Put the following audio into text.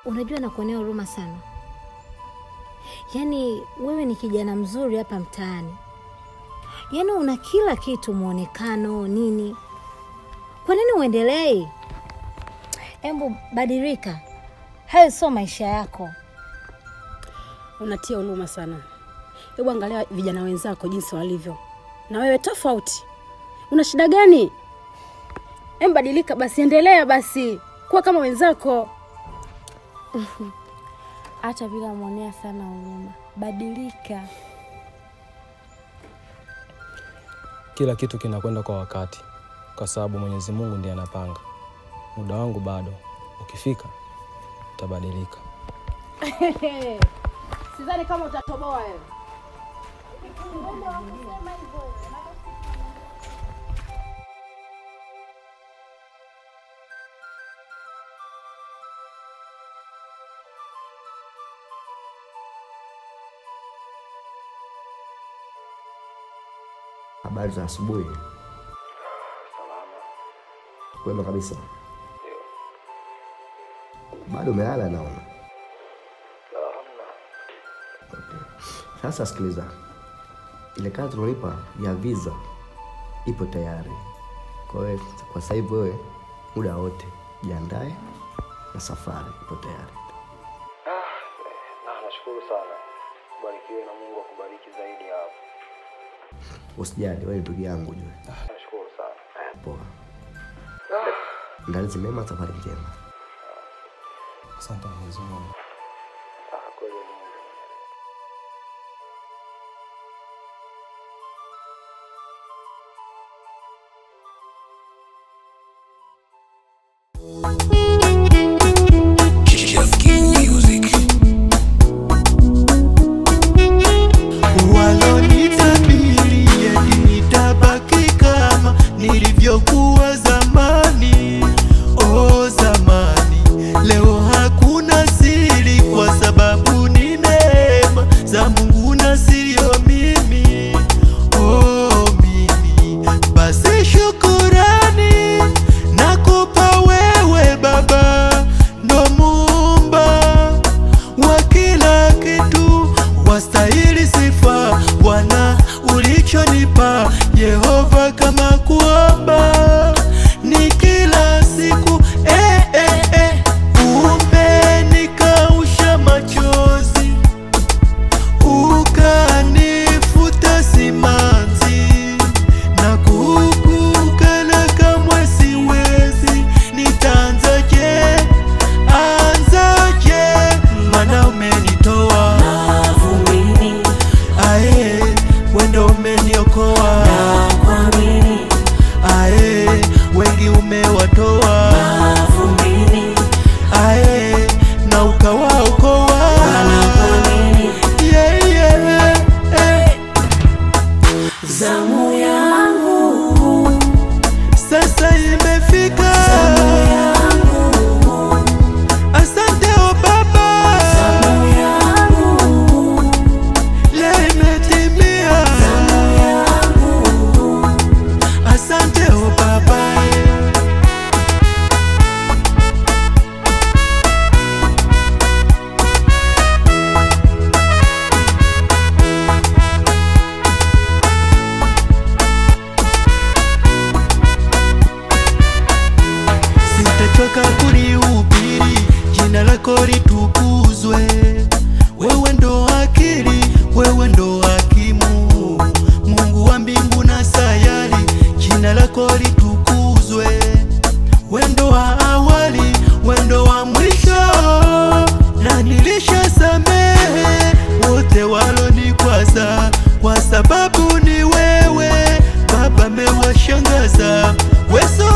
Unajua nakuonea huruma sana. Yaani wewe ni kijana mzuri hapa mtaani, yaani una kila kitu, mwonekano nini. Kwa nini uendelei? Embu badilika, hayo sio maisha yako. Unatia huruma sana. Hebu angalia vijana wenzako jinsi walivyo, na wewe tofauti. Una shida gani? Em, badilika basi, endelea basi, kuwa kama wenzako. Acha bila mwonea sana huruma, badilika. Kila kitu kinakwenda kwa wakati, kwa sababu Mwenyezi Mungu ndiye anapanga. Muda wangu bado, ukifika utabadilika. Sidhani kama utatoboa wewe. Habari za asubuhi. Kwema kabisa. Bado umelala naona. Okay. Sasa sikiliza, ile kazi tunalipa ya visa ipo tayari. Kwa hiyo kwa sasa hivi wewe muda wote jiandae na safari ipo tayari. Na nashukuru sana, ubarikiwe na Mungu akubariki zaidi hapo. Usijali, wewe ni ndugu yangu jue. Nashukuru sana. Poa. Ndalizi mema, safari njema. Asante Mwenyezi Mungu. Kweli Mungu. Walonitabiri eti nitabaki kama nilivyokuwa zamani, oh zamani. Leo hakuna siri, kwa sababu ni neema za Mungu na siyo mimi, oh mimi. Basi shukurani nakupa wewe Baba, ndo muumba wa kila kitu, wastahili sifa Bwana ulichonipa Yehova, kama kuomba ni kila siku eh, eh, eh. Umenikausha machozi ukanifuta simanzi na kukukana kamwe siwezi, nitaanzaje? Anzaje? Mana umenitoa ae, wendo umeniokoa ae, wengi umewatoa ae, na ukawaokoa yeah, yeah, eh. Zamu yangu, Sasa imefika, zamu yangu, asante o Baba, zamu yangu, leo imetimia, zamu yangu. asante o Baba. Sitachoka kulihubiri, jina lako litukuzwe. Wewe ndo akili, wewe ndo hakimu, Mungu wa mbingu na sayari, jina lako litukuzwe. Wendo wa awali, wendo wa mwisho, na nilishasamehe wote walonikwaza, kwa sababu ni wewe Baba mewashangaza, weso